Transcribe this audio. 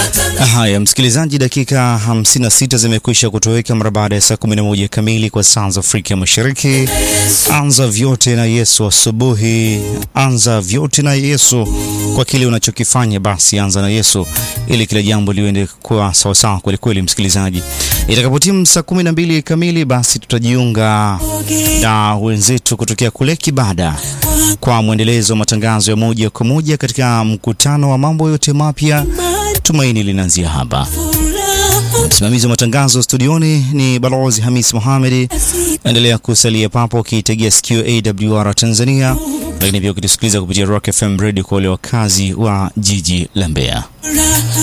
Haya, msikilizaji, dakika 56 zimekwisha kutoweka mara baada ya saa 11 kamili kwa saa za Afrika Mashariki. Anza vyote na Yesu asubuhi, anza vyote na Yesu. Kwa kile unachokifanya basi anza na Yesu ili kila jambo liende kwa sawasawa kweli kweli. Msikilizaji, itakapotimu saa 12 kamili, basi tutajiunga na wenzetu kutokea kule Kibada kwa mwendelezo wa matangazo ya moja kwa moja katika mkutano wa mambo yote mapya. Tumaini linaanzia hapa. Msimamizi wa matangazo studioni ni Balozi Hamis Mohamed. Endelea kusalia papo ukiitegea sikio AWR Tanzania, lakini pia ukitusikiliza kupitia Rock FM Radio kwa wale wakazi wa jiji la Mbeya.